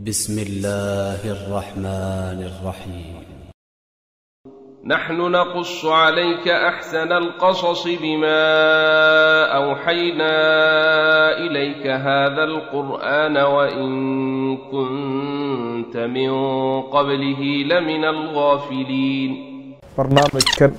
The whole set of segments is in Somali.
بسم الله الرحمن الرحيم نحن نقص عليك احسن القصص بما اوحينا اليك هذا القران وان كنت من قبله لمن الغافلين barnaamijkan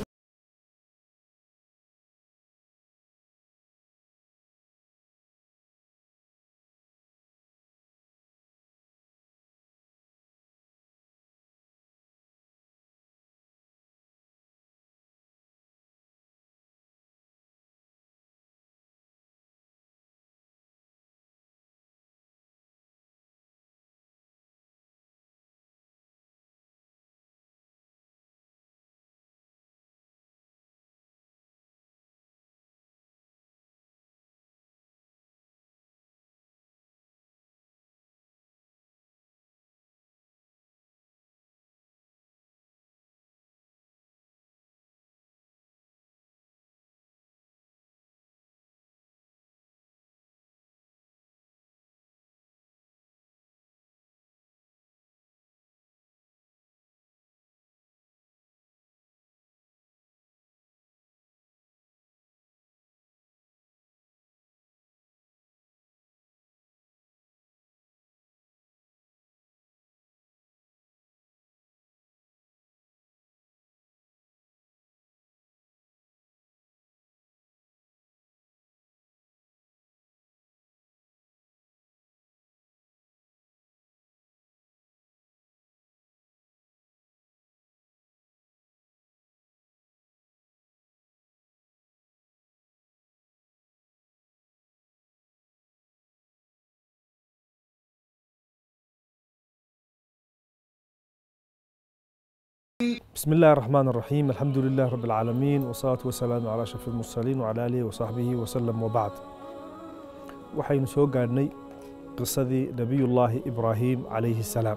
بسم الله الرحمن الرحيم الحمد لله رب العالمين والصلاة والسلام على أشرف المرسلين وعلى آله وصحبه وسلم وبعد waxaynu soo gaadhnay qisadii nebiyullaahi ibraahim calayhi salaam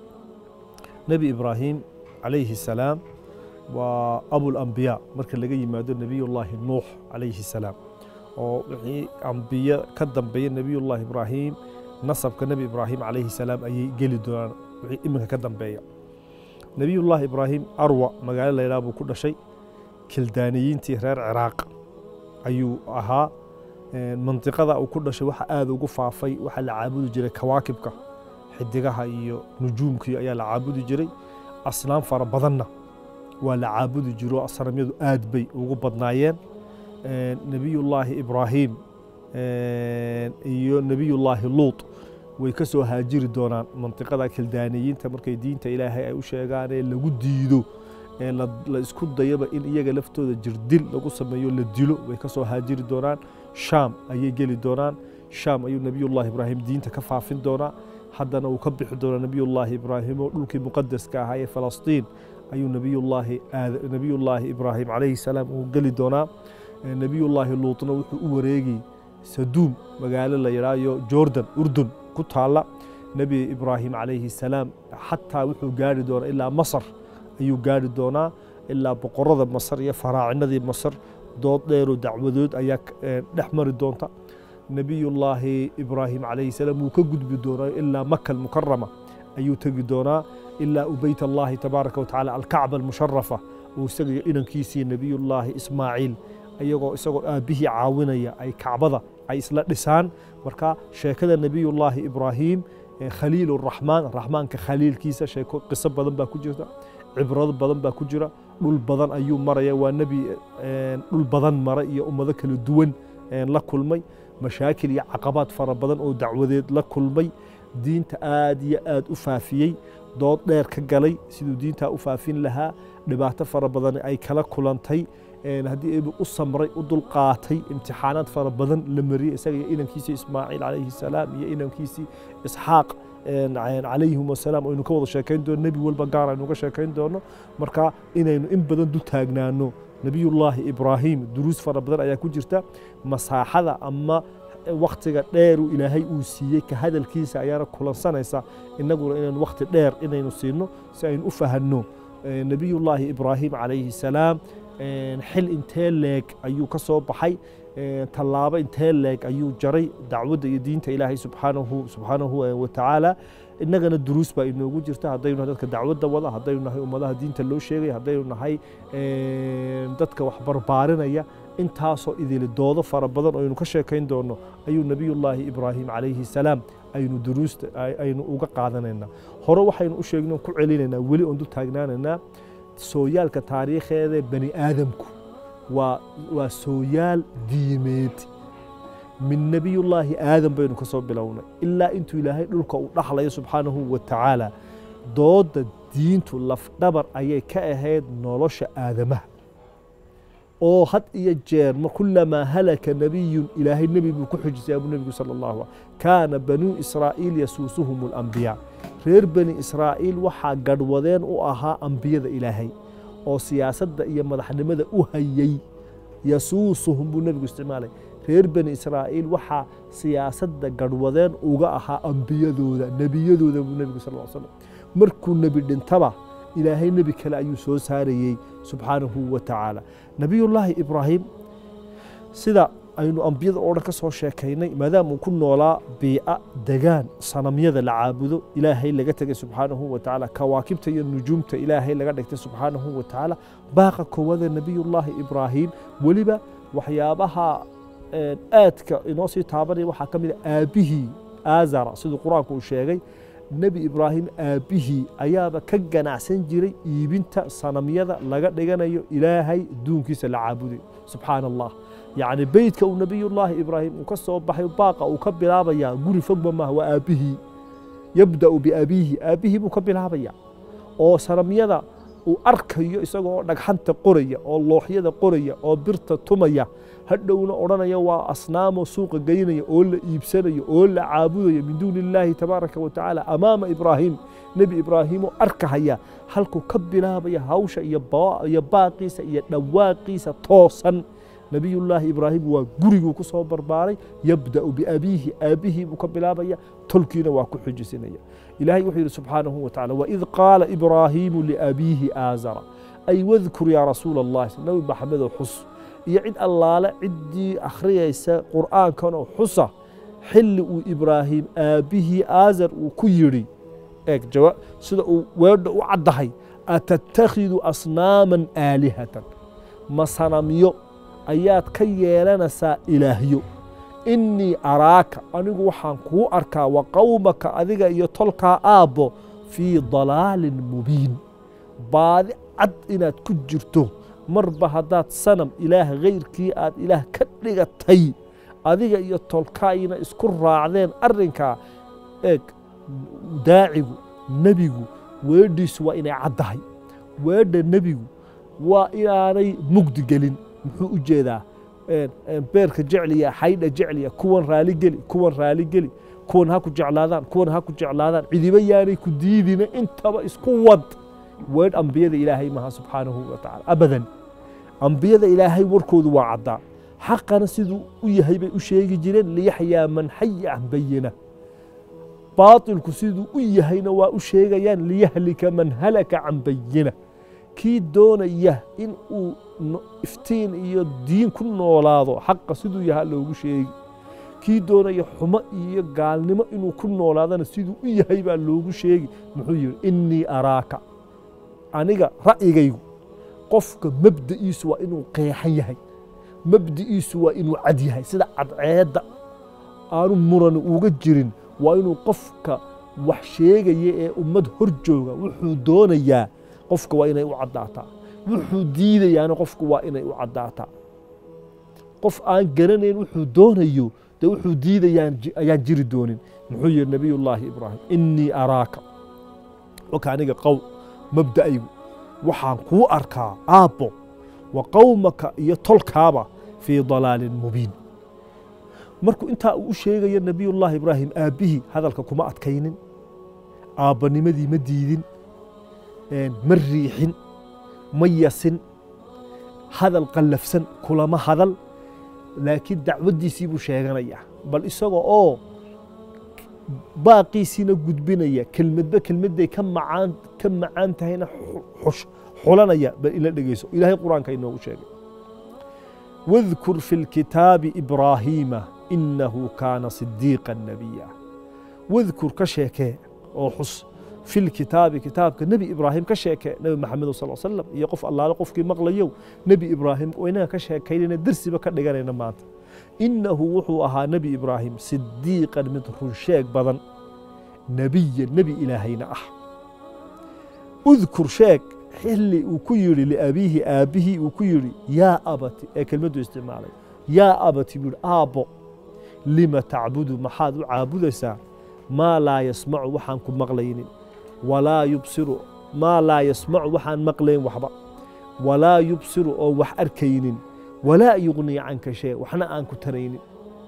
nebi ibraahim calayhi salaam waa abulambiyaa marka laga yimaado nebiyullaahi nuux calayhi salaam oo wixii ambiye ka dambeeya nebiyullaahi ibraahim nasabka nebi ibraahim calayhi salaam ayay geli doonaan wixii iminka ka dambeeya nebiyullaahi ibraahim arwa magaalo laydhaha buu ku dhashay kildaaniyiintii reer ciraaq ayuu ahaa mandiqada uu ku dhashay waxa aada ugu faafay waxaa la caabudi jiray kawaakibka xidigaha iyo nujuumkii ayaa la caabudi jiray asnaam fara badanna waa la caabudi jiro asnaamyadu aad bay ugu badnaayeen nebiyullaahi ibraahim iyo nebiyullaahi luut way ka soo haajiri doonaan mantiqada kildaaniyiinta markay diinta ilaahay ay u sheegaan ee lagu diido ee la isku dayaba in iyaga laftooda jirdil lagu sameeyo la dilo way ka soo haajiri doonaan shaam ayay geli doonaan shaam ayuu nebiyullaahi ibraahim diinta ka faafin doonaa haddana uu ka bixi doonaa nebiyullaahi ibraahim oo dhulkii muqadaska ahaa ee falastiin ayuu nebiyullaahi nebiyullaahi ibraahim calayhi salaam uu geli doonaa nebiyullaahi luutna wuxuu u wareegi saduum magaalo la yidhaayo jordan urdun ku taalla nebi ibraahim calayhi salaam xataa wuxuu gaari doonaa ilaa masar ayuu gaari doonaa ilaa boqorada masar iyo faraacinadii masar dood dheeroo dacwadood ayaa dhex mari doonta nebiyullaahi ibraahim calayhi salaam wuu ka gudbi doonaa ilaa maka almukarama ayuu tegi doonaa ilaa u beyt allahi tabaaraka watacaala alkacba almusharafa uu isaga iyo inankiisii nebiyullaahi ismaaciil iyagoo isagoo aabbihii caawinaya ay kacbada ay isla dhisaan marka sheekada nebiyullaahi ibraahim khaliil raxmaan raxmaanka khaliilkiisa sheeko qiso badan baa ku jirta cibrado badan baa ku jira dhul badan ayuu maraya waa nebi dhul badan mara iyo ummado kala duwan la kulmay mashaakil iyo caqabaad fara badan oo dacwadeed la kulmay diinta aad iyo aad u faafiyey dood dheer ka galay siduu diintaa u faafin lahaa dhibaato fara badan ay kala kulantay haddii eebu u samray u dulqaatay imtixaanaad fara badan la mariyey isaga iyo inankiisii ismaaciil calayhi salaam iyo inankiisii isxaaq calayhim wasalaam aynu ka wada sheekayn doono nebi walba gaar aynu ka sheekayn doono marka inaynu in badan du taagnaano nebiyullaahi ibraahim duruus fara badan ayaa ku jirta masaaxada ama waktiga dheeru ilaahay uu siiyey ka hadalkiisa ayaana kulansanaysa innaguna inaynu wakti dheer inaynu siino si aynu u fahanno nebiyullaahi ibraahim calayhi salaam xil intee leeg ayuu ka soo baxay tallaabo intee leeg ayuu jaray dacwadda iyo diinta ilaahay subxaanahu subxaanahu watacaala innagana duruus baa inoogu jirta haddaynu nahay dadka dacwadda wada haddaynu nahay ummadaha diinta loo sheegaya haddaynu nahay dadka wax barbaarinaya intaasoo idili doodo fara badan oo aynu ka sheekayn doono ayuu nebiyullaahi ibraahim calayhi salaam aynu duruusta aynu uga qaadanaynaa hore waxaynu u sheegnay ku celinaynaa weli oon dul taagnaanaynaa sooyaalka taariikheeda bani aadamku waa waa sooyaal diimeed min nebiyullaahi aadam baynu ka soo bilownay ilaa intuu ilaahay dhulka uu dhaxlayo subxaanahu wa tacaala doodda diintu lafdhabar ayay ka ahayd nolosha aadamaha oo had iyo jeer ma kulamaa halaka nebiyun ilaahay nebi buu ku xujisay abuu nebigu sala allahu kaana banuu israa'iil yasuusuhum alambiyaa reer bani israa'iil waxaa gadhwadeen u ahaa ambiyada ilaahay oo siyaasadda iyo madaxnimada u hayey yasuusuhum buu nebigu isticmaalay reer bani israa'iil waxaa siyaasadda gadhwadeen uga ahaa ambiyadooda nebiyadooda buu nebigu sal slam markuu nebi dhintaba ilaahay nebi kale ayuu soo saarayey subxaanahu wa tacaala nebiyullaahi ibraahim sida aynu ambiyada oo dhan ka soo sheekaynay maadaama uu ku noolaa biica degaan sanamyada la caabudo ilaahay laga tegay subxaanahu wa tacaala kawaakibta iyo nujuumta ilaahay laga dhigtay subxaanahu wa tacaala baaqa koowaada nebiyullaahi ibraahim weliba waxyaabaha aadka inoo sii taabanaya waxaa ka mid a aabbihii aazara siduu qur-aanku uu sheegay nebi ibraahim aabbihii ayaaba ka ganacsan jiray iibinta sanamyada laga dhiganayo ilaahay duunkiisa la caabuday subxaana allah yacni beytka uu nebiyullaahi ibraahim uu ka soo baxay baaqa uu ka bilaabayaa guri fogba maaha waa aabbihii yabda'u biabiihi aabbihii buu ka bilaabaya oo sanamyada uu arkayo isagoo dhagxanta qoraya oo looxyada qoraya oo birta tumaya hadhowna odhanaya waa asnaamo suuqa geynaya oo la iibsanayo oo la caabudayo min duuni illaahi tabaaraka wa tacaala amaama ibraahim nebi ibraahimoo arkahaya halkuu ka bilaabaya hawsha iyo baaqiisa iyo dhawaaqiisa toosan nebiyullaahi ibraahim waa guriguu ku soo barbaaray yabda'u biabiihi aabbihii buu ka bilaabaya tolkiina waa ku xujisinaya ilahay wuxuu yidhi subxaanahu wa tacala waid qaala ibraahiimu liabiihi aazara ay wadkur yaa rasuula allahi nabi maxamedow xus iyo cid allaale ciddii akhriyaysa qur'aankanoo xusa xilli uu ibraahim aabbihii aazar uu ku yidhi eeg sida uu weedha u caddahay atattakhidu asnaaman aalihatan ma sanamyo ayaad ka yeelanaysaa ilaahyo innii araaka anigu waxaan kuu arkaa wa qowmaka adiga iyo tolkaa aabbo fii dalaalin mubiin baadi cad inaad ku jirto marba haddaad sanam ilaah hayrkii aad ilaah ka dhigatay adiga iyo tolkaayna isku raacdeen arrinkaa eeg daacigu nebigu weedhiisu waa inay caddahay weedha nebigu waa inaanay mugdi gelin muxuu u jeedaa beerka jecliya xaydha jecliya kuwan raaligeli kuwan raaligeli kuwan ha ku jeclaadaan kuwan ha ku jeclaadaan cidiba yaanay ku diidina intaba isku wad weedh ambiyada ilaahay maha subxaanahu wa tacala abadan ambiyada ilaahay warkoodu waa caddaa xaqana siduu u yahay bay u sheegi jireen liyaxyaa man xaya can bayina baatilku siduu u yahayna waa u sheegayaan liyahlika man halaka can bayina kii doonaya in uu iftiin iyo diin ku noolaado xaqa siduu yahaa loogu sheegi kii doonaya xumo iyo gaalnimo inuu ku noolaadana siduu u yahay baa loogu sheegi muxuu yidhi innii araaka aniga ra'yigaygu qofka mabda'iisu waa inuu qeexan yahay mabda'iisu waa inuu cad yahay sida cadceedda aanu muran uga jirin waa inuu qofka wax sheegaya ee ummad hor jooga wuxuu doonayaa qofka waa inay u caddaataa wuxuu diidayaana qofku waa inay u caddaataa qof aan garanayn wuxuu doonayo dee wuxuu diidayaan ayaan jiri doonin muxuu yihi nebiyullaahi ibraahim innii araaka oka aniga qow mabda'aygu waxaan kuu arkaa aabbo wa qowmaka iyo tolkaaba fii dalaalin mubiin markuu intaa uu u sheegayo nebiyullaahi ibraahim aabbihii hadalka kuma adkaynin aabbanimadii ma diidin ma riixin ma yasin hadal qallafsan kulama hadal laakiin dacwaddiisii buu sheeganayaa bal isagoo oo baaqiisiina gudbinaya kelmadba kelmadday ka macaan ka macaan tahayna xulanaya bal ila dhegeyso ilaahay qur-aanka inoogu sheegay wadkur fi lkitaabi ibraahiima inahu kaana sidiiqa nabiya wadkur ka sheekee oo xus fi lkitaabi kitaabka nebi ibraahim ka sheekee nebi maxamed sal slam iyo qof allaale qofkii maqlayow nebi ibraahim oo inaga ka sheekaynayna dersiba ka dhiganayna maanta innahu wuxuu ahaa nebi ibraahim sidiiqan mid runsheeg badan nebiya nebi ilaahayna ah udkur sheeg xilli uu ku yidhi liabiihi aabbihii uu ku yidhi yaa abati ee kelmaddu isticmaalay yaa abati buu yidhi aabbo lima tacbudu maxaad u caabudaysaa maa laa yasmacu waxaan ku maqlaynin walaa yubsiru maa laa yasmacu waxaan maqlayn waxba walaa yubsiru oo wax arkaynin walaa yugnii canka shay waxna aan ku taraynin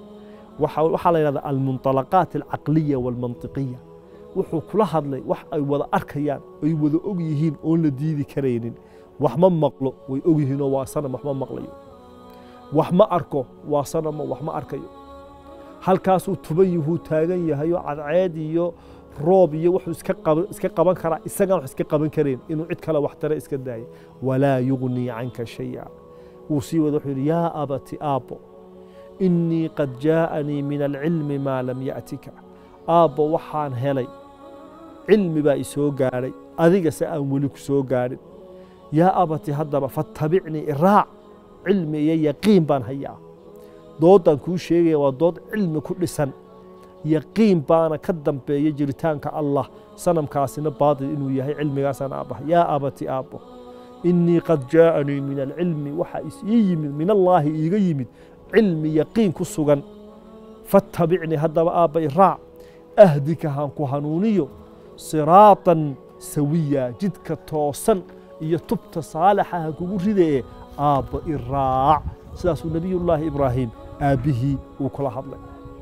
waxaa la yidhahdaa almunطalaqaat alcaqliya waalmantiqiya wuxuu kula hadlay wax ay wada arkayaan ay wada og yihiin oon la diidi karaynin wax ma maqlo way og yihiinoo waa sanam wax ma maqlayo wax ma arko waa sanamo wax ma arkayo halkaasuu tuban yuhuu taagan yahayoo cadceed iyo roob iyo wuxuu iska qaban karaa isagaan wax iska qaban karayn inuu cid kale wax tare iska daaya walaa yugnii canka shaya wuu sii wada wuxuu yidhi yaa abati aabbo innii qad jaa'anii min alcilmi maa lam ya'tika aabbo waxaan helay cilmi baa isoo gaadhay adiga se aan weli ku soo gaadhin yaa abati haddaba fattabicnii iraac cilmi iyo yaqiin baan hayaa doodaan kuu sheegaya waa dood cilmi ku dhisan yaqiin baana ka dambeeya jiritaanka allah sanamkaasina baatil inuu yahay cilmigaasaan aabbahay yaa abati aabbo innii qad jaa'anii min alcilmi waxaa isii yimid min allaahi iiga yimid cilmi yaqiin ku sugan fattabicnii haddaba aabba iraac ahdika haan ku hanuuniyo siraatan sawiya jidka toosan iyo tubta saalixa han kugu ridaye aabba iraac sidaasuu nebiyullaahi ibraahim aabbihii uu kula hadlay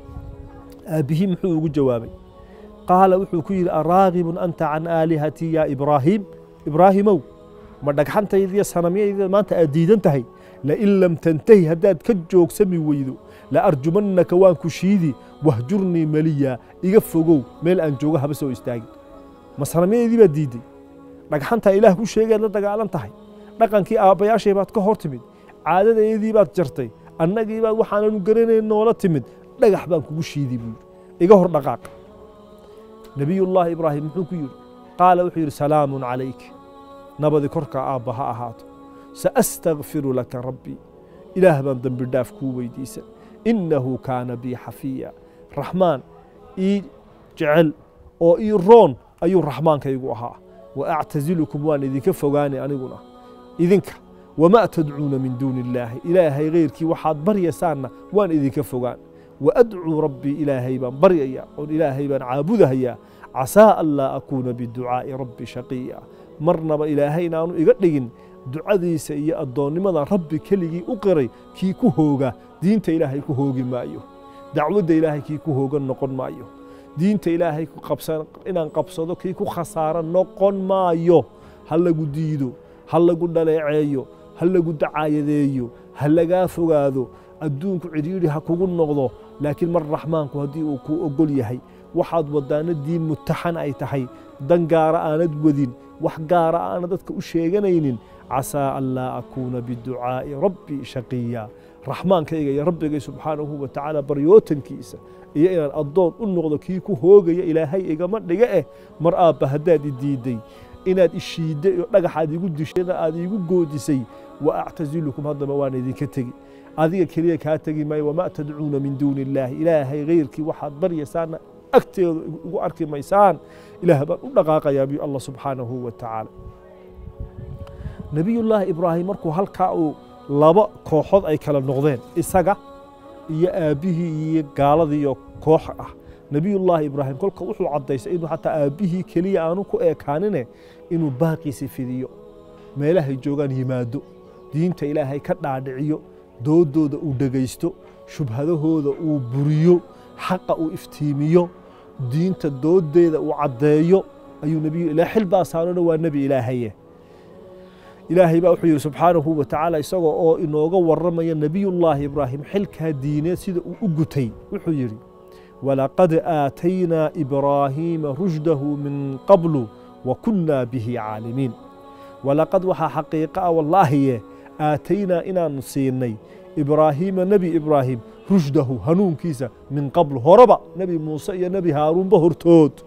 aabbihii muxuu ugu jawaabay qaala wuxuu ku yidhi araagibun anta can aalihatii yaa ibraahiim ibraahimow ma dhagxantaydiiyo sanamyayda maanta aad diidan tahay lain lam tantahi haddaad ka joogsami weydo la arjumannaka waan ku shiidi wahjurnii maliya iga fogow meel aan joogo haba soo istaagin ma sanamyadeydii baad diidday dhagxantaa ilaah ku sheegaad la dagaalan tahay dhaqankii aabbayaashay baad ka hor timid caadadeedii baad jartay annagii baad waxaananu garanayn noola timid dhagax baan kugu shiidi buu yidhi iga hor dhaqaaq nebiyullaahi ibraahim muxuu ku yidhi qaala wuxuu yidhi salaamun calayk nabadi korkaa aabba ha ahaato saastakfiru laka rabbii ilaah baan dembi dhaaf kuu weydiisan innahu kaana bii xafiya raxmaan ii jecel oo ii roon ayuu raxmaankaygu ahaa wa actasilukum waan idinka fogaanay aniguna idinka wamaa tadcuuna min duuni illaahi ilaahay hayrkii waxaad baryaysaanna waan idinka fogaan wa adcuu rabbii ilaahay baan baryayaa oon ilaahay baan caabudahayaa casaa an laa akuuna biducaa'i rabbi shaqiya marnaba ilaahay inaanu iga dhigin ducadiisa iyo addoonnimada rabbi keligii u qiray kii ku hooga diinta ilaahay ku hoogi maayo dacwadda ilaahay kii ku hoogan noqon maayo diinta ilaahay inaan qabsado kii ku khasaaro noqon maayo ha lagu diido ha lagu dhaleeceeyo ha lagu dacaayadeeyo ha lagaa fogaado adduunku cidhiidhi ha kugu noqdo laakiin mar raxmaanku haddii uu kuu ogol yahay waxaad wadaana diin mutaxan ay tahay dan gaara aanad wadin wax gaara aana dadka u sheeganaynin casaa an laa akuuna biducaa'i rabbii shaqiya raxmaankayga iyo rabbigay subxaanahu wa tacaala baryootankiisa iyo inaan addoon u noqdo kii ku hoogaya ilaahay igama dhiga eh mar aabba haddaad i diidday inaad ishiidday oo dhagaxaad igu dishayna aad iigu goodisay wa actasilukum haddaba waan idinka tegi adiga keliya kaa tegi maayo wamaa tadcuuna min duuni illaahi ilaahay hayrkii waxaad baryaysaanna agteeda igu arki maysaan ilaah baan u dhaqaaqayaa biyu allah subxaanahu wa tacaala nebiyullaahi ibraahim markuu halkaa uu laba kooxood ay kala noqdeen isaga iyo aabbihii iyo gaaladiiyo koox ah nebiyullaahi ibraahim kolka wuxuu caddaystay inuu xataa aabbihii keliya aanu ku eekaanine inuu baaqiisi fidiyo meelahay joogaan yimaado diinta ilaahay ka dhaadhiciyo doodooda uu dhegaysto shubhadahooda uu buriyo xaqa uu iftiimiyo diinta doodeeda uu caddeeyo ayuu nebiyu ilaa xil baasaanona waa nebi ilaahaye ilaahay baa wuxuu yidhi subxaanahu wa tacaala isagoo oo inooga warramaya nebiyullaahi ibraahim xilkaa diineed sida uu u gutay wuxuu yidhi walaqad aataynaa ibraahiima rushdahu min qablu wa kunnaa bihi caalimiin walaqad waxaa xaqiiqa ah wallaahiye aataynaa inaanu siinay ibraahiima nebi ibraahim rushdahu hanuunkiisa min qablu horeba nebi muuse iyo nebi haaruunba hortood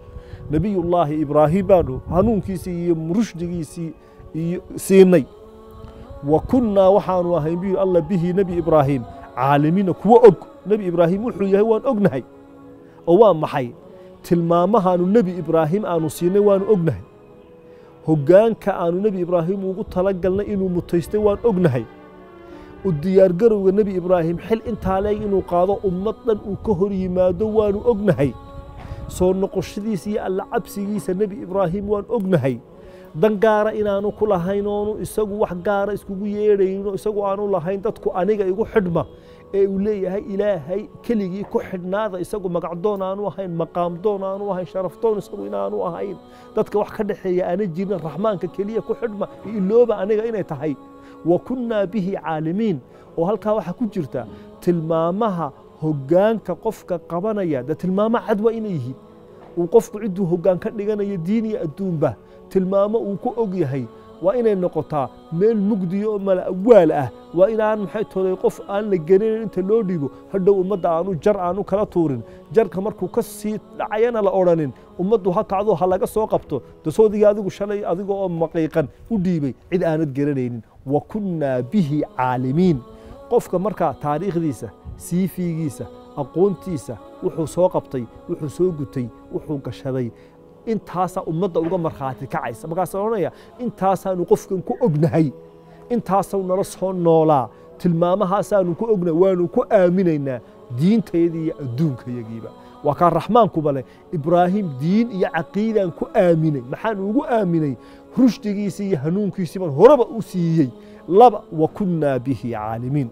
nebiyullaahi ibraahim baanu hanuunkiisii iyo rushdigiisii iyo siinay wa kunnaa waxaanu ahayn buu alla bihi nebi ibraahim caalimiina kuwo og nebi ibraahim wuxuu yahay waan ognahay oo waa maxay tilmaamahaanu nebi ibraahim aanu siinay waanu ognahay hoggaanka aanu nebi ibraahim ugu talagalnay inuu mutaystay waan ognahay u diyaargarowga nebi ibraahim xil intaa leeg inuu qaado ummad dhan uu ka hor yimaado waanu ognahay soo noqoshadiisa iyo alla cabsigiisa nebi ibraahim waan ognahay dan gaara inaanu ku lahayn oonu isagu wax gaara iskugu yeedhayno isagu aanu lahayn dadku aniga igu xidhma ee uu leeyahay ilaahay keligii ku xidhnaada isagu magacdoon aanu ahayn maqaamdoon aanu ahayn sharafdoon isagu inaanu ahayn dadka wax ka dhexeeya aana jirin raxmaanka keliya ku xidhma ilooba aniga inay tahay wa kunnaa bihi caalimiin oo halkaa waxaa ku jirta tilmaamaha hoggaanka qofka qabanaya dee tilmaamo cad waa inay yihiin uu qofku cidduu hoggaan ka dhiganayo diin iyo adduunba tilmaamo uu ku og yahay waa inay noqotaa meel mugdiyo oo mala'waal ah waa inaan maxay tolay qof aan la garanayn inta loo dhiibo hadhow ummadda aanu jar aanu kala tuurin jarka markuu ka sii dhacayana la odhanin ummaddu ha kacdo ha laga soo qabto dasoodigii adigu shalay adiga oo maqiiqan u dhiibay cid aanad garanaynin wa kunnaa bihi caalimiin qofka markaa taariikhdiisa siifiigiisa aqoontiisa wuxuu soo qabtay wuxuu soo gutay wuxuu gashaday intaasaa ummadda uga markhaati kacaysa markaasa odhanaya intaasaanu qofkan ku ognahay intaasau nala soo noolaa tilmaamahaasaanu ku ognahay waanu ku aaminaynaa diintayada iyo adduunkayagiiba waa kaa raxmaankuba leh ibraahim diin iyo caqiidaan ku aaminay maxaan ugu aaminay rushdigiisii iyo hanuunkiisii baan horeba u siiyey laba wa kunnaa bihi caalimiin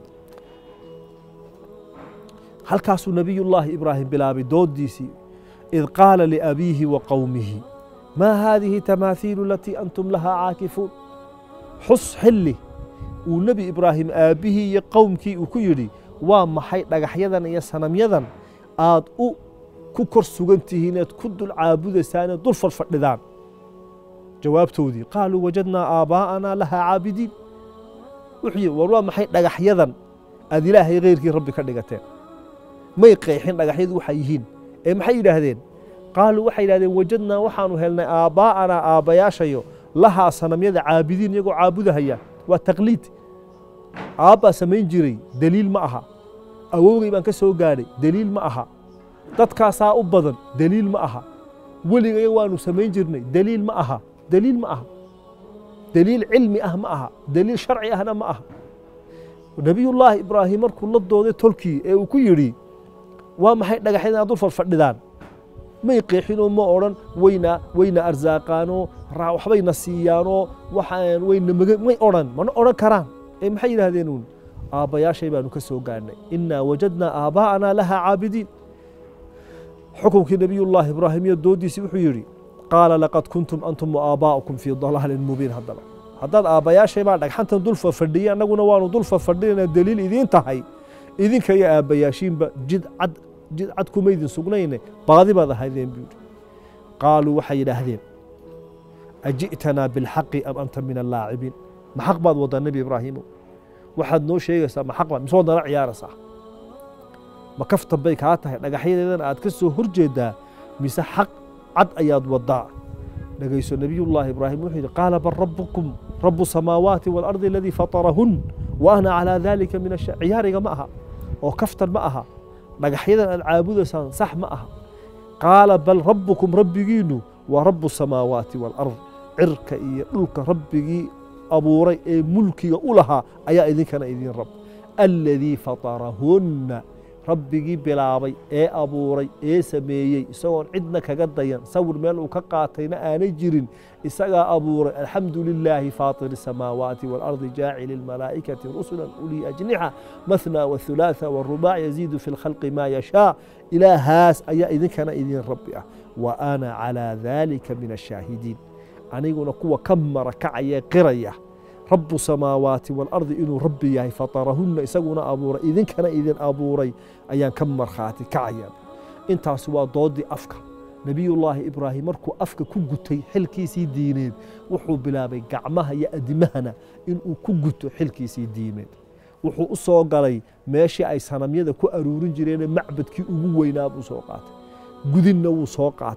halkaasuu nebiyullaahi ibraahim bilaabay dooddiisii id qaala liabiihi wa qowmihi maa haadihi tamaathiilu alatii antum lahaa caakifuun xus xilli uu nebi ibraahim aabbihii iyo qowmkii uu ku yidhi waa maxay dhagaxyadan iyo sanamyadan aad u ku kor sugan tihiin eed ku dul caabudaysaan eed dul fadhfadhidaan jawaabtoodii qaaluu wajadnaa aabbaa'anaa lahaa caabidiin wuxuu yidhi war waa maxay dhagaxyadan aad ilaahay khayrkii rabbi ka dhigateen may qeexin dhagaxyadu waxay yihiin ee maxay yidhaahdeen qaaluu waxay yidhahdeen wajadnaa waxaanu helnay aabbaa'anaa aabbayaashayo lahaa sanamyada caabidiin iyagoo caabudahaya waa taqliid aabbaa samayn jiray deliil ma aha awowgay baan ka soo gaadhay deliil ma aha dadkaasaa u badan deliil ma aha weligaya waanu samayn jirnay deliil ma aha deliil ma aha deliil cilmi ah ma aha deliil sharci ahna ma aha nebiyullaahi ibraahim markuu la dooday tolkii ee uu ku yidhi waa maxay dhagaxyadan aad dul fadhfadhidaan may qeexinoo ma odhan wayna wayna arsaaqaanoo waxbayna siiyaanoo waxaan wayna maga may odhan mana odhan karaan ee maxay yidhaahdeen uun aabbayaashay baanu ka soo gaadhnay innaa wajadnaa aabbaa'anaa lahaa caabidiin xukunkii nebiyullaahi ibraahim iyo dooddiisii wuxuu yidhi qaala laqad kuntum antum wa aabaa'ukum fii dalaalin mubiin haddaba haddaad aabbayaashay baa dhagxantan dul fafadhiyay annaguna waanu dul fafadhinayna deliil idiin tahay idinka iyo aabbayaashiinba jid cad jid cad kuma idin sugnayne baadi baad ahaydeen buu yidhi qaaluu waxay yidhaahdeen aji'tanaa bilxaqi am anta min allaacibiin ma xaq baad waddaa nebi ibraahiimo waxaad noo sheegaysaa ma xaq baad mise waad nala ciyaaraysaa ma kaftan bay kaa tahay dhagaxyadeedan aad ka soo hor jeedaa mise xaq cad ayaad waddaa dhegayso nebiyullaahi ibraahim wuxuu yidhi qaala bal rabbukum rabu samaawaati waalardi aladii fatarahun wa ana calaa daalika min asha ciyaariga ma aha oo kaftan ma aha dhagaxyadan aad caabudaysaan sax ma aha qaala bal rabbukum rabbigiinnu waa rabu samaawaati waalard cirka iyo dhulka rabbigii abuuray ee mulkiga u lahaa ayaa idinkana idin rab aladii fatarahunna rabbigii bilaabay ee abuuray ee sameeyey isagoon cidna kaga dayan sawir meel uu ka qaatayna aanay jirin isagaa abuuray alxamdu lilaahi faatiri الsamaawaati wاlardi jaacili اlmalaa'ikati rusula ulii ajnixa mathna wاthulaatha wاrubaac yaziidu fi اlkhalqi maa yashaa ilaahaas ayaa idinkana idin rabbi ah wa ana calىa dalika min ashaahidiin aniguna kuwa ka marakacaya qiraya rabu samaawaati waalardi inuu rabbi yahay fatarahunna isaguna abuuray idinkana idin abuuray ayaan ka markhaati kacaya intaasi waa doodii afka nebiyullaahi ibraahim markuu afka ku gutay xilkiisii diineed wuxuu bilaabay gacmaha iyo adimahana inuu ku guto xilkiisii diineed wuxuu u soo galay meeshii ay sanamyada ku aruurin jireenee macbadkii ugu weynaa buu soo qaatay gudinna wuu soo qaatay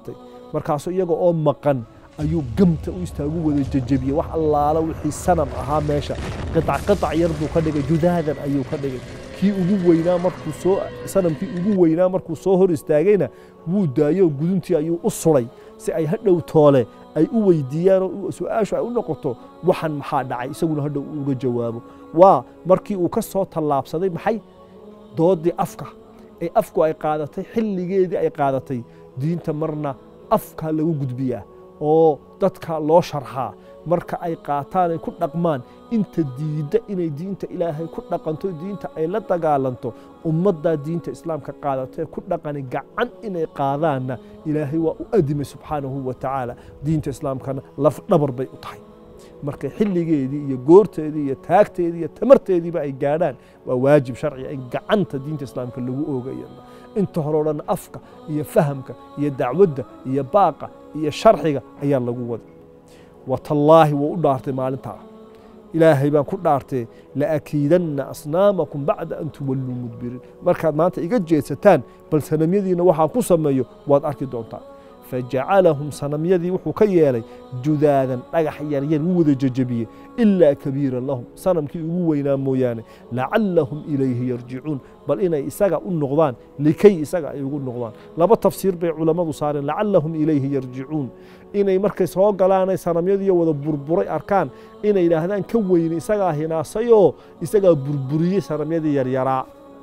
markaasuu iyaga oo maqan ayuu gamta u istaagu wada jejebiyey wax allaala wixii sanam ahaa meesha qiطac qiطac yar buu ka dhigay judaadan ayuu ka dhigay kii ugu weynaa markuu soo sanamkii ugu weynaa markuu soo hor istaagayna wuu daayo guduntii ayuu u suray si ay hadhow toole ay u weydiiyaan oo su-aashu ay u noqoto waxan maxaa dhacay isaguna hadhow uga jawaabo waa markii uu ka soo tallaabsaday maxay doodii afka ee afku ay qaadatay xilligeedii ay qaadatay diinta marna afka lagu gudbiyaa oo dadka loo sharxaa marka ay qaataan ay ku dhaqmaan inta diidda inay diinta ilaahay ku dhaqanto diinta ay la dagaalanto ummaddaa diinta islaamka qaadato ee ku dhaqani gacan inay qaadaanna ilaahay waa u adimay subxaanahu wa tacaala diinta islaamkana laf dhabar bay u tahay marka xilligeedii iyo goorteedii iyo taagteedii iyo tamarteediiba ay gaadhaan waa waajib sharciga in gacanta diinta islaamka lagu oogayo inta hore o dhan afka iyo fahamka iyo dacwadda iyo baaqa iyo sharxiga ayaa lagu waday watallaahi wuu u dhaartay maalintaa ilaahay baan ku dhaartee laakiidanna asnaamakum bacda an tuwalluu mudbiriin markaad maanta iga jeedsataan bal sanamyadiina waxaan ku sameeyo waad arki doontaan fajacalahum sanamyadii wuxuu ka yeelay judaadan dhagax yaryar wuu wada jejebiyey ilaa kabiiran lahum sanamkii ugu weynaa mooyaane lacallahum ilayhi yarjicuun bal inay isaga u noqdaan likay isaga ay ugu noqdaan laba tafsiir bay culammadu saareen lacallahum ilayhi yarjicuun inay markay soo galaanay sanamyadiiyo wada burburay arkaan inay yidhaahdaan ka weyne isagaa hinaasayoo isagaa burburiyey sanamyadii yaryaraa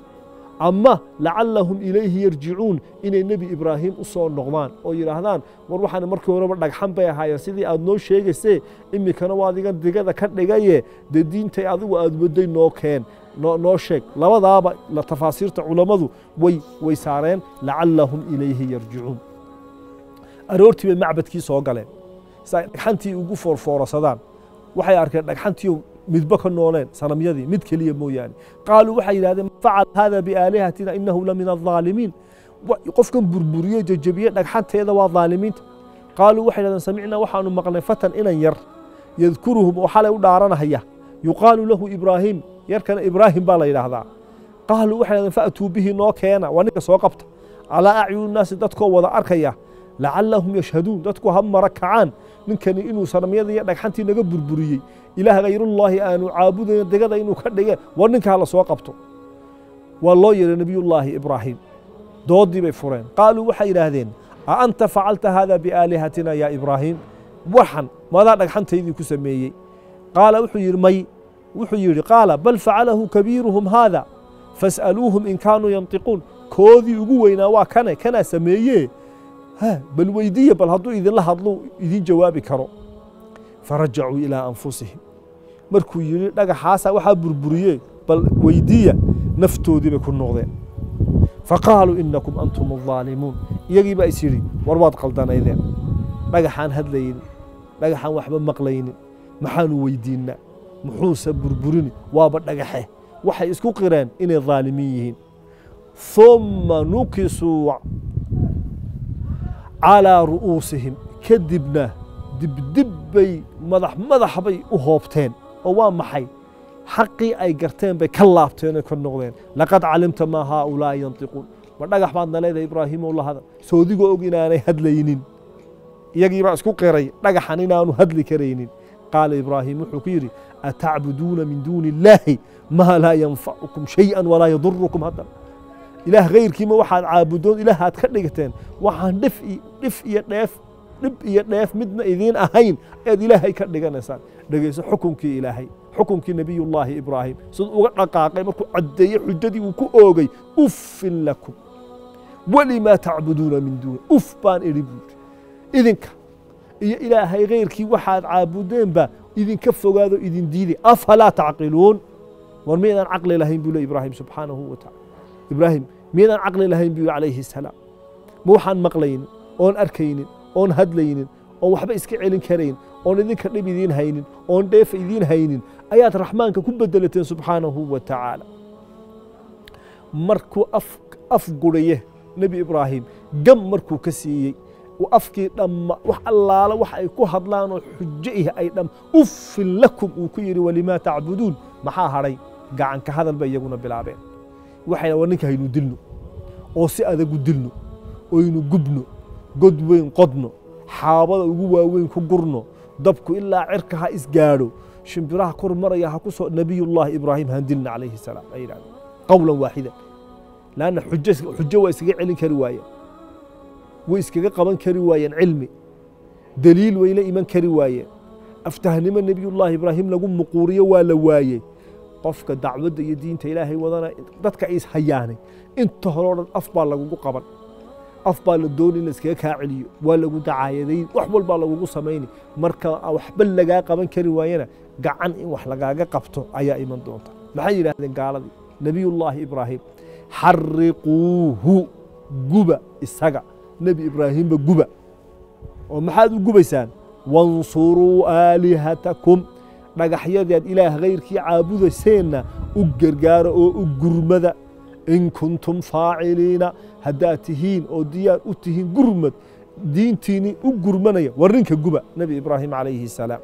ama lacallahum ilayhi yarjicuun inay nebi ibraahim u soo noqdaan oo yidhaahdaan war waxaan markii horeba dhagxan bay ahaayeen sidii aad noo sheegaysee iminkana waa adigan digada ka dhigaye dee diintay adigu aad wadday noo keen noo sheeg labadaaba tafaasiirta culammadu way way saareen lacallahum ilayhi yarjicuun aroortii bay macbadkii soo galeen si ay dhagxantii ugu foorfoorasadaan waxay arkeen dhagxantii midba ka nooleen sanamyadii mid keliya mooyaane qaaluu waxay yidhahdeen facal hada biaalihatina inahu la min alظaalimiin qofkan burburiye jejebiye dhagxanteeda waa dhaalimiinta qaaluu waxay yidhahdeen samicnaa waxaanu maqnay fatan inan yar yadkuruhum oo xalay u dhaaranahaya yuqaalu lahu ibraahim yarkana ibraahim baa la yidhaahdaa qaaluu waxay yidhahdeen faatuu bihi noo keena waa ninka soo qabta calaa acyuni naasi dadkoo wada arkaya lacallahum yashhaduun dadku ha mara kacaan ninkani inuu sanamyadii iyo dhagxantii naga burburiyey ilaah hayrullaahi aanu caabudayn digada inuu ka dhige war ninkaa la soo qabto waa loo yeehay nebiyullaahi ibraahim doodii bay fureen qaaluu waxay yidhaahdeen a anta facalta hada biaalihatina yaa ibraahim waxan madaa dhagxantaydii ku sameeyey qaala wuxuu yidhi may wuxuu yidhi qaala bal facalahu kabiiruhum haada fas'aluuhum in kaanuu yantiquun koodii ugu weynaa waa kane kanaa sameeye bal weydiiya bal hadduu idinla hadlo idin jawaabi karo farajacuu ilaa anfusihim markuu yidhi dhagaxaasa waxaa burburiye bal weydiiya naftoodii bay ku noqdeen faqaaluu inakum antum alظaalimuun iyagii baa is yidhi war waad qaldanaydeen dhagaxaan hadlaynin dhagaxaan waxba maqlaynin maxaanu weydiinnaa muxuuse burburini waaba dhagaxe waxay isku qireen inay dhaalimiin yihiin ثuma nukisuu calىa ru'uusihim kadibna dibdib bay madax madax bay u hoobteen oo waa maxay xaqii ay garteen bay ka laabteen oo ka noqdeen laqad calimta maa haaulaa'i yantiquun ma dhagax baadna leedahay ibraahiimow la hadal soodigoo og inaanay hadlaynin iyagii baa isku qiray dhagaxan inaanu hadli karaynin qaala ibraahim wuxuu ku yidhi atacbuduuna min duuni illaahi maa laa yanfacukum shayئa walaa yadurukum haddan ilaah hayrkiima waxaad caabudoon ilaahaad ka dhigateen waxaan dhif dhif iyo dheef dhib iyo dheef midna idiin ahayn ayaad ilaahay ka dhiganaysaan dhegayso xukunkii ilaahay xukunkii nebiyullaahi ibraahim siduu uga dhaqaaqay markuu caddeeyey xujadii uu ku oogay uffin lakum walimaa tacbuduuna min duuni uf baan idhi buuri idinka iyo ilaahay hayrkii waxaad caabudeenba idinka fogaado idin diiday afalaa tacqiluun war miydaan caqli lahayn buu le ibraahim subxaanahu wa tacala ibraahim miydaan caqli lahayn buu calayhi الsalaam ma waxaan maqlaynin oon arkaynin oon hadlaynin oon waxba iska celin karayn oon idinka dhib idiin haynin oon dheefa idiin haynin ayaad raxmaanka ku bedelateen subxaanahu wa tacaala markuu af guraye nebi ibraahim gam markuu ka siiyey afkii dhamma wax allaala wax ay ku hadlaanoo xujo ih ay dham uffin lakum uu ku yidhi walimaa tacbuduun maxaa hadhay gacanka hadal bay iyaguna bilaabeen waxay war ninka haynu dilno oo si adagu dilno oynu gubno god weyn qodno xaabada ugu waaweyn ku gurno dabku ilaa cirka ha isgaadho shimbiraha kor maraya ha ku soo nabiyullaahi ibraahim handilna calayhi salaam ay yidhahdeen qowlan waaxidan laanna xujo xujo waa iskaga celin kari waayeen way iskaga qaban kari waayeen cilmi daliil way la iman kari waayeen aftahnimo nebiyullaahi ibraahim lagu muquuriyo waa la waayey qofka dacwadda iyo diinta ilaahay wadana dadka is hayaanay inta hore o dhan af baa lagugu qaban af baa la dooni in laiskaga kaa celiyo waa lagu dacaayadayn wax walbaa lagugu samayni marka waxba lagaa qaban kari waayana gacan in wax lagaaga qabto ayaa iman doonta maxay yidhaahdeen gaaladii nebiyullaahi ibraahim xariquuhu guba isaga nebi ibraahimba guba oo maxaad u gubaysaan wansuruu aalihatakum dhagaxyadeed ilaah hayrkii caabudayseenna u gargaara oo u gurmada in kuntum faaciliina haddaad tihiin oo diyaar u tihiin gurmad diintiinni u gurmanaya war ninka guba nebi ibraahim calayhi salaam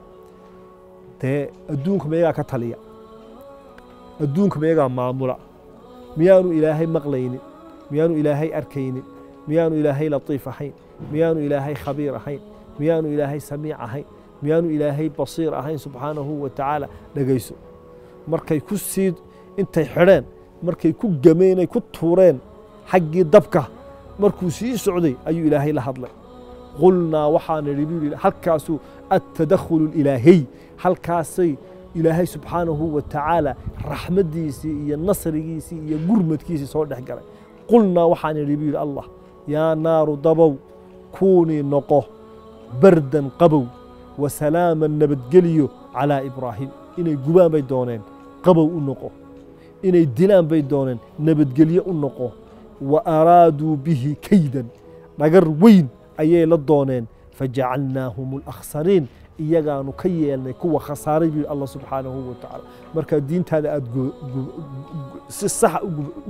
dee adduunka mayagaa ka taliya adduunka mayagaa maamula miyaanu ilaahay maqlaynin miyaanu ilaahay arkaynin miyaanu ilaahay latiif ahayn miyaanu ilaahay khabiir ahayn miyaanu ilaahay samiic ahayn miyaanu ilaahay basiir ahayn subxaanahu wa tacaala dhegayso markay ku sii intay xidheen markay ku gameenay ku tuureen xaggii dabka markuu sii socday ayuu ilaahay la hadlay qulnaa waxaan idhi buu yidhi halkaasuu attadakhulu ilaahiy halkaasay ilaahay subxaanahu wa tacaala raxmaddiisii iyo nasrigiisii iyo gurmadkiisii soo dhex galay qulnaa waxaan idhi buu yidhi allah yaa naaru dabow kuunii noqo bardan qabow wa salaaman nabadgeliyo calaa ibraahim inay gubaan bay dooneen qabow u noqo inay dilaan bay dooneen nabadgelyo u noqo wa araaduu bihi kaydan dhagar weyn ayay la dooneen fajacalnaahum alakhsariin iyagaanu ka yeelnay kuwa khasaaray buu allah subxaanahu wa tacaala markaa diintaada aada si saxa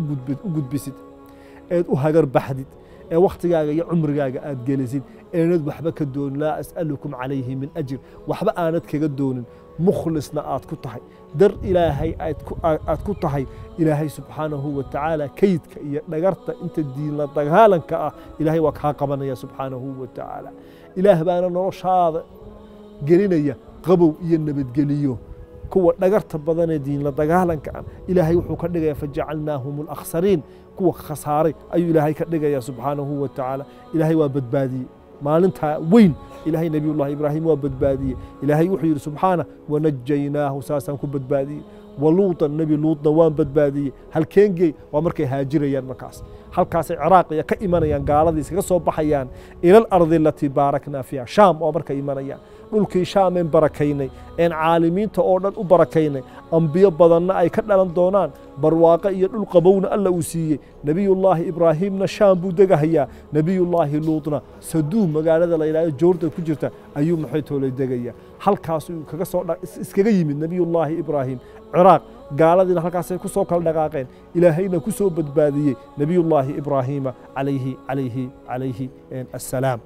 u gudbisid eed u hagar baxdid ee wakhtigaaga iyo cumrigaaga aad gelisid eenad waxba ka doonin laa as'alukum calayhi min ajir waxba aanad kaga doonin mukhlisna aad ku tahay dar ilaahay aad ku tahay ilaahay subxaanahu wa tacaala kaydka iyo dhagarta inta diinla dagaalanka ah ilaahay waa kaa qabanaya subxaanahu wa tacaala ilaah baana noloshaada gelinaya qabow iyo nabadgeliyo kuwa dhagarta badanee diinla dagaalanka ah ilaahay wuxuu ka dhigaya fajacalnaahum alakhsariin kuwa khasaaray ayuu ilaahay ka dhigaya subxaanahu wa tacaala ilaahay waa badbaadiyey maalintaa weyn ilaahay nebiyullahi ibraahim waa badbaadiyey ilaahay wuxuu yidhi subxaana wanajaynaahu saasaan ku badbaadiyey waluutan nebi luutna waan badbaadiyey halkeengey waa markay haajirayaan markaas halkaasay ciraaqiya ka imanayaan gaaladii iskaga soo baxayaan ila alardi alatii baaraknaa fiiha shaam oo markay imanayaan dhulkii shaameen barakaynay een caalimiinta oo dhan u barakaynay ambiyo badanna ay ka dhalan doonaan barwaaqo iyo dhul qabowna alla uu siiyey nebiyullaahi ibraahimna shaam buu degahayaa nebiyullaahi luutna saduum magaalada la yidhahdo joordan ku jirta ayuu maxay toolay degayaa halkaasuu kaga soo iskaga yimid nebiyullaahi ibraahim ciraaq gaaladiina halkaasay ku soo kala dhaqaaqeen ilaahayna ku soo badbaadiyey nebiyullaahi ibraahiima calayhi calayhi calayhi assalaam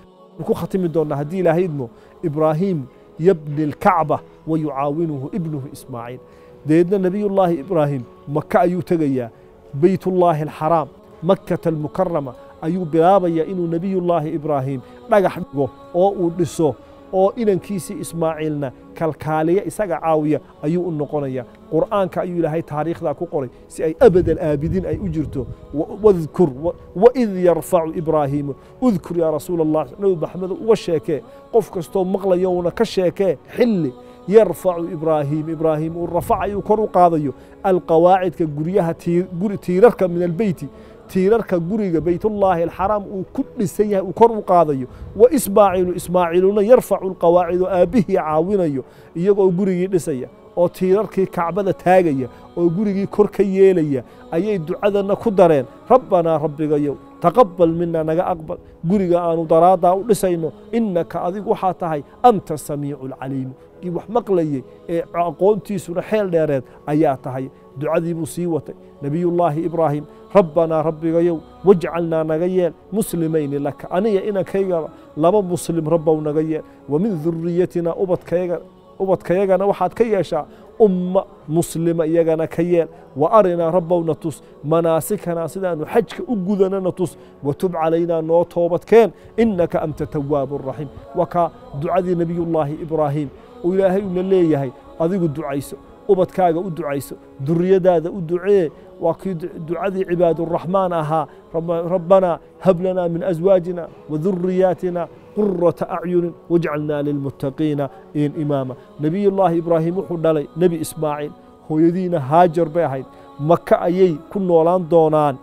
ku khatimi doonnaa haddii ilaahay idmo ibraahim yabni alkacba wa yucaawinuhu ibnuhu ismaaciil deedna nebiyullaahi ibraahim maka ayuu tegayaa beytullaahi alxaraam makkata almukarama ayuu bilaabayaa inuu nebiyullaahi ibraahim dhagax dhigo oo uu dhiso oo inankiisii ismaaciilna kalkaaliya isaga caawiya ayuu u noqonaya qur'aanka ayuu ilaahay taariikhdaa ku qoray si ay abadal aabidiin ay u jirto wadkur waid yarfacu ibraahiimu udkur yaa rasuula allah nabi maxamedo uga sheekee qof kastoo maqlayowna ka sheekee xilli yarfacu ibraahim ibraahim uu rafacayuu kor u qaadayo alqawaacidka guryaha tiirarka min albeyti tiirarka guriga beytullaahi alxaraam uu ku dhisan yahay uu kor u qaadayo wa ismaaciilu ismaaciiluna yarfacu alqawaacid oo aabbihii caawinayo iyagoo gurigii dhisaya oo tiirarkii kacbada taagaya oo gurigii kor ka yeelaya ayay ducadanna ku dareen rabbanaa rabbigayow taqabal mina naga aqbal guriga aanu daraaddaa u dhisayno innaka adigu waxaa tahay anta samiicu alcaliimu kii wax maqlayey ee aqoontiisuna xeel dheereed ayaa tahay ducadii buu sii watay nebiyullaahi ibraahim rabbanaa rabbigayow wajcalnaa naga yeel muslimayni laka aniga inankaygaa laba muslim rabbow naga yeel wa min duriyatina ubadkayaga ubadkayagana waxaad ka yeeshaa umma muslima iyagana ka yeel wa arinaa rabbowna tus manaasikana sidaanu xajka u gudanana tus watub calaynaa noo toobadkeen innaka anta tawaabu raxiim waa kaa ducadii nebiyullaahi ibraahim oo ilaahay una leeyahay adigu ducayso ubadkaaga u ducayso duriyadaada u ducee waa kii ducadii cibaaduraxmaan ahaa rabbanaa hab lanaa min aswaajina waduriyaatina qurata acyunin wajcalnaa lilmuttaqiina in imaama nebiyullaahi ibraahim wuxuu dhalay nebi ismaaciil hooyadiina haajar bay ahayd maka ayay ku noolaan doonaan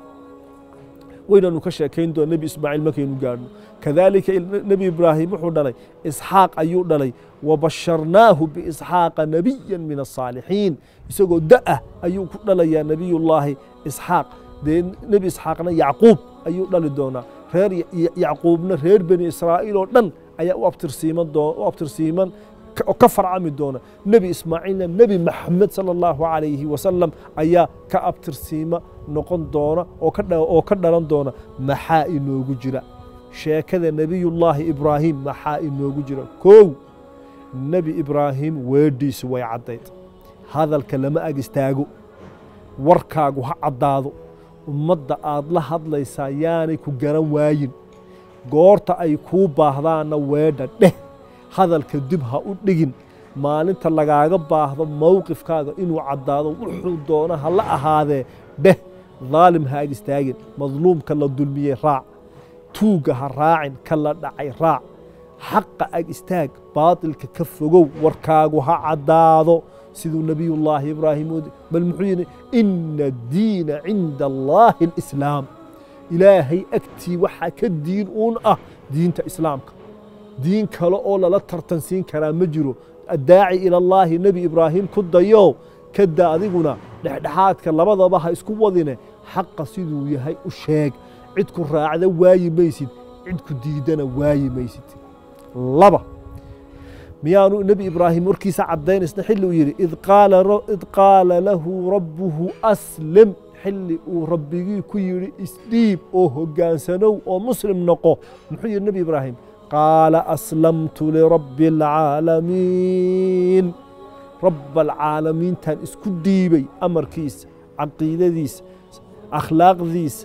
waynanu ka sheekayn doona nebi ismaaciil markaynu gaadhno kadaalika nebi ibraahim wuxuu dhalay isxaaq ayuu dhalay wabasharnaahu biisxaaqa nebiyan min asaalixiin isagoo da'ah ayuu ku dhalayaa nebiyullaahi isxaaq dee nebi isxaaqna yacquub ayuu dhali doonaa reer yacquubna reer bani israa'iil oo dhan ayaa u abtirsiiman u abtirsiiman oo ka farcami doona nebi ismaaciilna nebi maxamed sala allahu calayhi wasalam ayaa ka abtirsiima noqon doona oo ka dhalan doona maxaa inoogu jira sheekada nebiyullaahi ibraahim maxaa inoogu jira kow nebi ibraahim weedhiisu way caddayd hadalka lama ag istaago warkaagu ha caddaado ummadda aad la hadlaysaa yaanay ku garan waayin goorta ay kuu baahdaanna weedha dheh hadalka dib ha u dhigin maalinta lagaaga baahdo mowqifkaaga inuu caddaado wuxuu doona ha la ahaadee dheh daalim ha ag istaagin madluumka la dulmiyey raac tuugga ha raacin ka la dhacay raac xaqa ag istaag baatilka ka fogow warkaagu ha caddaado siduu nebiyullaahi ibraahim bal muxuu yidhi ina addiina cinda allaahi alislaam ilaahay agtii waxaa ka diin uun ah diinta islaamka diin kale oo lala tartansiin karaa ma jiro addaaci ilallaahi nebi ibraahim ku dayo kada adiguna dhexdhexaadka labadaba ha isku wadine xaqa siduu yahay u sheeg cidku raacda waayi maysid cidku diidana waayi maysid laba miyaanu nebi ibraahim warkiisa caddaynaysa xilli uu yidhi id qaala lahu rabbuhu aslim xilli uu rabbigii ku yidhi isdhiib oo hoggaansanow oo muslim noqo muxuu yidhi nebi ibraahim qaala aslamtu lirabbi alcaalamiin rabba alcaalamiintan isku dhiibay amarkiisa caqiidadiisa akhlaaqdiisa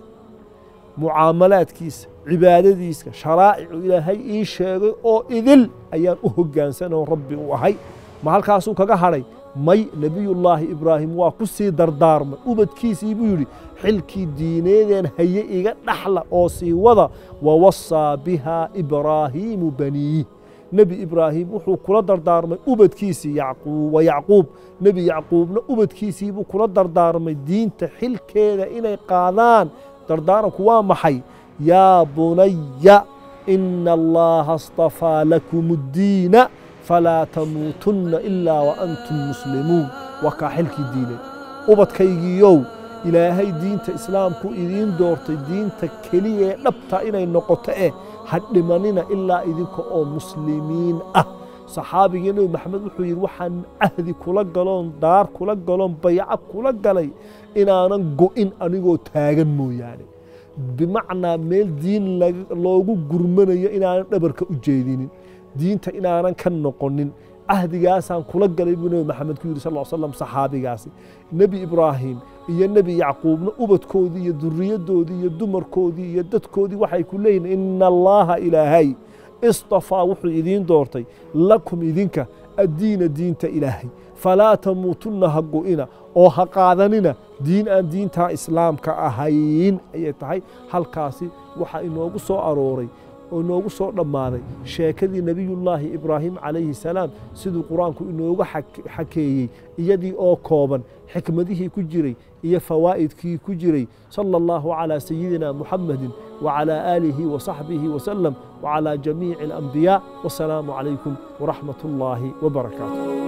mucaamalaadkiisa cibaadadiisa sharaa'icu ilaahay ii sheegay oo idil ayaan u hoggaansanoo rabbi u ahay ma halkaasuu kaga hadhay may nebiyullaahi ibraahim waa ku sii dardaarmay ubadkiisii buu yidhi xilkii diineedeen haye iga dhaxla oo sii wada wawasaa bihaa ibraahiimu baniih nebi ibraahim wuxuu kula dardaarmay ubadkiisii wa yacquub nebi yacquubna ubadkiisiibuu kula dardaarmay diinta xilkeeda inay qaadaan dardaaranku waa maxay yaa bunaya ina allaha astafaa lakum اddiina falaa tamuutunna ilaa wa antum muslimuun waa kaa xilkii diineed ubadkaygiiyow ilaahay diinta islaamku idiin doortay diinta keliya ee dhabta inay noqoto eh ha dhimanina ilaa idinka oo muslimiin ah saxaabigii nebi maxamed wuxuu yidhi waxaan cahdi kula galoon daar kula galoon bayco kula galay inaanan go'in anigoo taagan mooyaane bimacnaa meel diin loogu gurmanayo inaanan dhabarka u jeedinin diinta inaanan ka noqonin cahdigaasaan kula galay buu nebi maxamed ku yidhi sal l slam saxaabigaasi nebi ibraahim iyo nebi yacquubna ubadkoodii iyo duriyaddoodii iyo dumarkoodii iyo dadkoodii waxay ku leeyihin ina allaaha ilaahay istafaa wuxuu idiin doortay lakum idinka addiina diinta ilaahay falaa tamuutunna ha go'ina oo ha qaadanina diin aan diintaa islaamka ahayn ayay tahay halkaasi waxaa inoogu soo arooray oo inoogu soo dhammaaday sheekadii nebiyullaahi ibraahim calayhi salaam siduu qur-aanku inooga xakeeyey iyadii oo kooban xikmadihii ku jiray iyo fawaa'idkii ku jiray sala allahu calaa sayidina muxamedin wacalaa aalihi wasaxbihi wasalam wacalaa jamiici alambiyaa wasalaamu calaykum waraxmat ullaahi wabarakaatu